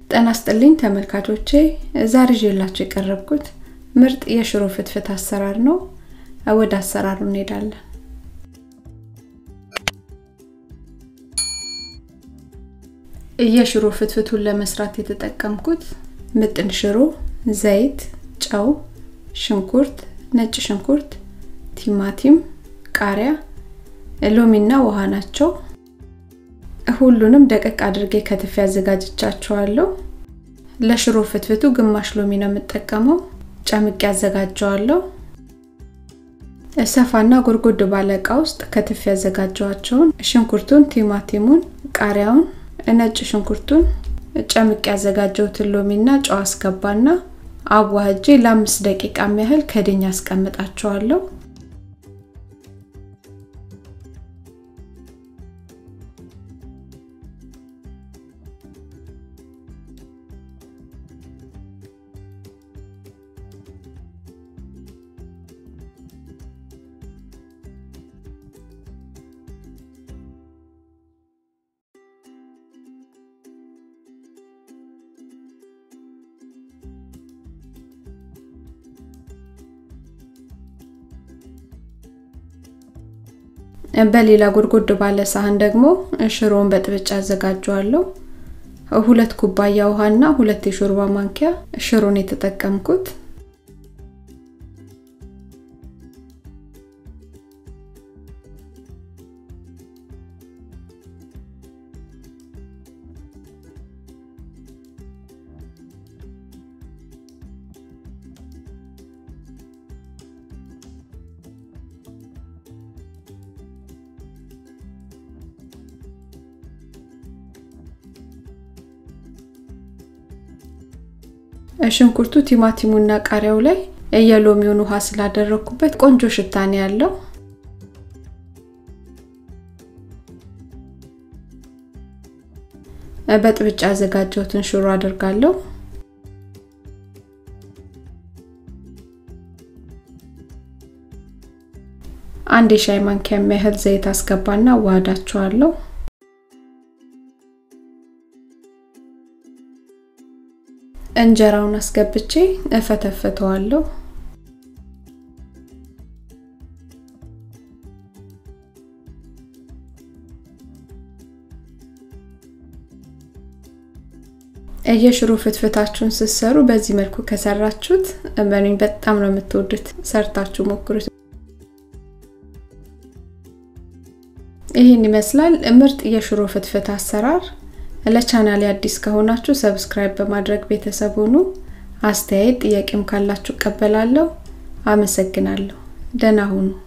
ጤና ይስጥልኝ ተመልካቾቼ ዛሬ ይዤላችሁ የቀረብኩት ምርጥ የሽሮ ፍትፍት አሰራር ነው። ወደ አሰራሩ እንሄዳለን። የሽሮ ፍትፍቱን ለመስራት የተጠቀምኩት ምጥን ሽሮ፣ ዘይት፣ ጨው፣ ሽንኩርት፣ ነጭ ሽንኩርት፣ ቲማቲም፣ ቃሪያ፣ ሎሚና ውሃ ናቸው። ሁሉንም ደቀቅ አድርጌ ከትፌ አዘጋጅቻቸዋለሁ። ለሽሮ ፍትፍቱ ግማሽ ሎሚ ነው የምጠቀመው። ጨምቄ አዘጋጀዋለሁ። ሰፋና ጎድጎድ ባለ እቃ ውስጥ ከትፌ ያዘጋጀዋቸውን ሽንኩርቱን፣ ቲማቲሙን፣ ቃሪያውን፣ ነጭ ሽንኩርቱን ጨምቄ ያዘጋጀሁትን ሎሚና ጨው አስገባና አዋህጄ ለአምስት ደቂቃ ያህል ከድኛ አስቀምጣቸዋለሁ። በሌላ ጎድጎድ ባለ ሳህን ደግሞ ሽሮውን በጥብጫ አዘጋጀዋለሁ። ሁለት ኩባያ ውሃና ሁለት የሾርባ ማንኪያ ሽሮን የተጠቀምኩት። ሽንኩርቱ ቲማቲሙና ቃሪያው ላይ የሎሚውን ውሃ ስላደረኩበት ቆንጆ ሽታ ነው ያለው። በጥብጫ ያዘጋጀሁትን ሽሮ አደርጋለሁ። አንድ የሻይ ማንኪያ የሚያህል ዘይት አስገባና አዋህዳቸዋለሁ። እንጀራውን አስገብቼ እፈተፍተዋለሁ። የሽሮ ፍትፍታችሁን ስትሰሩ በዚህ መልኩ ከሰራችሁት እመኑኝ በጣም ነው የምትወዱት። ሰርታችሁ ሞክሩት። ይህን ይመስላል ምርጥ የሽሮ ፍትፍት አሰራር። ለቻናሌ አዲስ ከሆናችሁ ሰብስክራይብ በማድረግ ቤተሰብ ሁኑ። አስተያየት ጥያቄም ካላችሁ እቀበላለሁ። አመሰግናለሁ። ደህና ሁኑ።